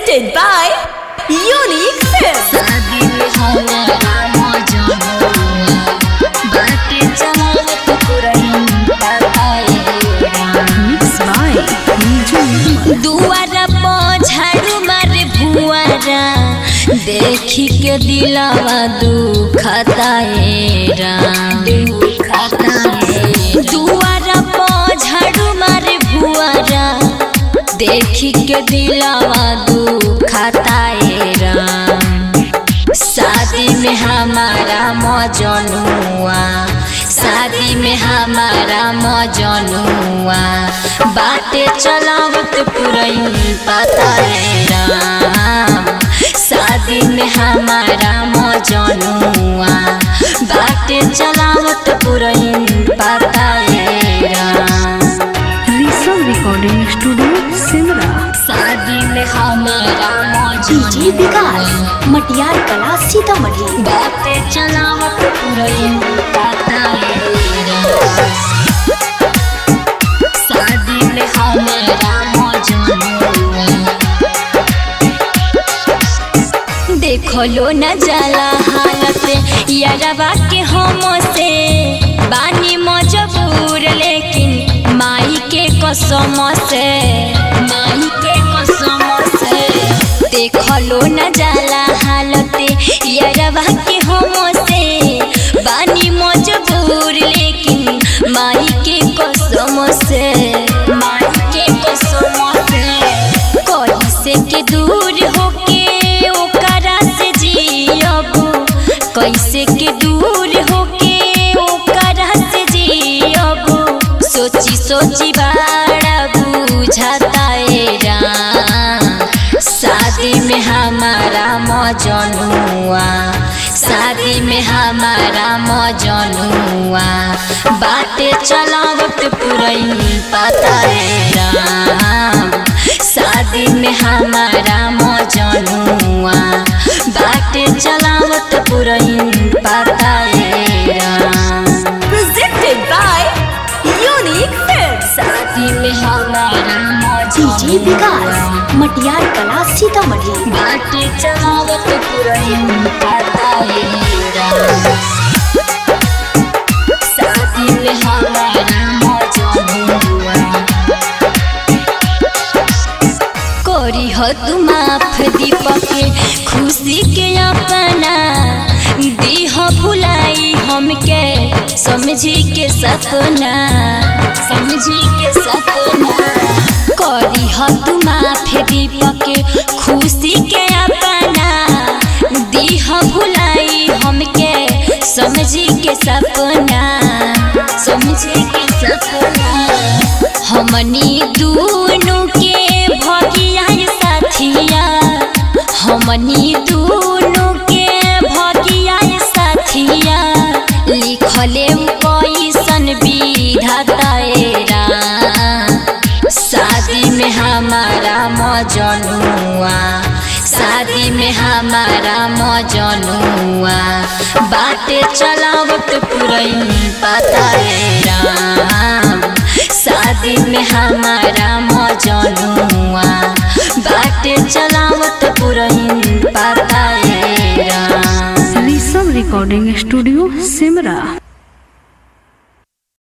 presented by Unique Films. Mixed by Niju दुआरा पर झाड़ू मारे भुआरा देखी के दिलावा दुखता है राम दुआरा पर झाड़ू मारे भुआरा देखी के दिलावा दुखता है राम शादी में हमारा मजनुआ शादी में हमारा मजनुआ बातें चलावत पुरई पता है राम शादी में हमारा मजनुआ बातें चलावत पुरई पता है Ram Risal Recording Studio, Simra. शादी में हमारा डीजे विकास मटियार कला सीतामढ़ी बातें चलावत पुरई पता है राम। शादी में हमारा मजनुआ देखलो न जाला हालत यारवा के हम से बानी मजबूर लेकिन माई के कसम से माई के कसम से देखलो न जाला हालत यारवा के हम से बानी मजबूर लेकिन माई के कसम से माई के कसम से कैसे के दूर होके ओकरा से जियब कैसे के दूर होके ओकरा से जियब सोची सोची बड़ा बुझाता है राम शादी में हमारा मजनुआ शादी में हमारा मजनुआ बातें चलावत पुरई पता है राम शादी में हमारा मजनुआ बातें चलावत पुरई पता है Ram Presented by Unique Films. शादी में हमारा डीजे विकास मटियार कला सीतामढ़ी बातें चलावत पुरई पता है राम शादी में हमारा मजनुआ कोरी हो तू माफ दीपक खुशी के अपना दी हो भुलाई हमके समझी के सपना समझी के सपना कोरी हो तू माफ दीपक खुशी के अपना दी हो भुलाई हमके समझी के सपना समझी के सपना हमनी दूनों के भगिया साथिया हमनी दूनों के भगिया साथिया लिखले कैसन विधाता शादी में हमारा मजनुआ शादी में हमारा मजनुआ बातें चलावत पुरई पता है राम शादी में हमारा मजनुआ बातें चलावत पुरई पता है Ram Risal Recording Studio, Simra.